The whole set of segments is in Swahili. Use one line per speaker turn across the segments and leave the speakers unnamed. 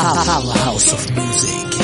Powerhouse of music.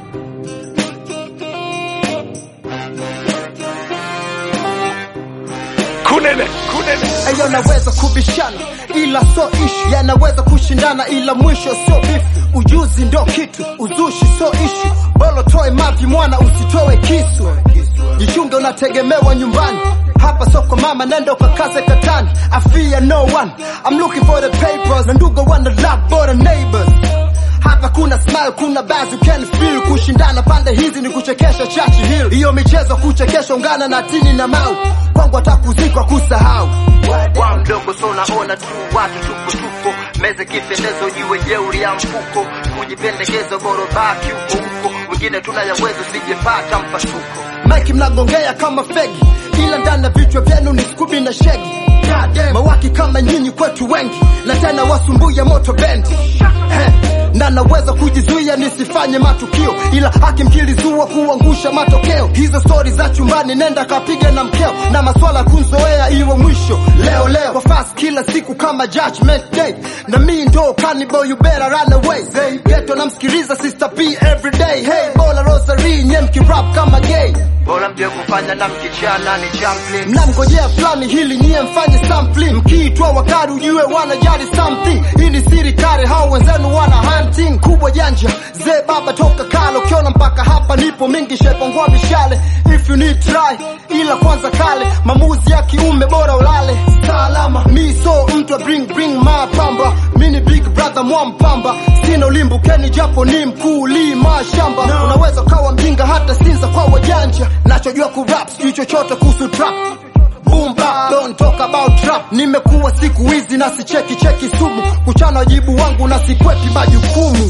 kunene kunene
Ayo naweza kubishana ila so ishu, yanaweza kushindana ila mwisho sio bifu. Ujuzi ndo kitu, uzushi so ishu. Bolo toe mavi mwana, usitoe kisu. Jichunge, unategemewa nyumbani. Hapa soko mama, nenda ukakaze katani. I fear no one, I'm looking for the papers. Na ndugu wana love bora neighbors hapa kuna smile, kuna buzz, you can feel kushindana pande hizi ni kuchekesha chachi hill. Hiyo michezo kuchekesha, ungana na tini na mau kwangu atakuzikwa kusahau wa mdogo, so unaona tu watu tupo tupo meze kipendezo, jiwe jeuri ya mfuko, kujipendekeza boro baki huko huko, wengine tunayaweza usijepata mpasuko. Mike mnagongea kama fegi, ila ndani ya vichwa vyenu ni skubi na shegi mawaki kama nyinyi kwetu wengi, na tena wasumbuya moto bendi He, na naweza kujizuia nisifanye matukio, ila akimkilizua kuangusha matokeo. Hizo stori za chumbani, nenda kapiga na mkeo, na maswala kunzoea iwe mwisho leo leo kwa fast kila siku kama judgment day, na mi ndo cannibal, you better run away. Hey, geto namsikiliza sister P every day. Hey, bola rosary nye mkirap kama gay bora mje kufanya na mkichana ni champion mnamgojea fulani hili nyie mfanye sampling mkiitwa wakari ujue wanajali something hii ni siri kare hao wenzenu wana hunting kubwa janja zee baba toka kale ukiona mpaka hapa nipo mingi shepongwa mishale if you need try ila kwanza kale mamuzi ya kiume bora ulale salama mi so mtu wa bring bring mapamba mi ni big brother mwampamba sina ulimbukeni japo ni mkulima shamba unaweza ukawa mjinga hata sinza kwa wajanja nachojua kurap sijui chochote kuhusu trap Boom bap, don't talk about trap. Nimekuwa siku hizi na sicheki cheki sumu, kuchana wajibu wangu na sikwepi majukumu.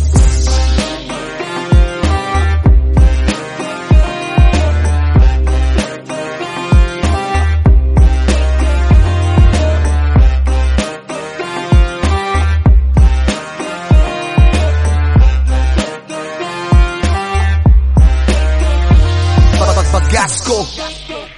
Bagasco.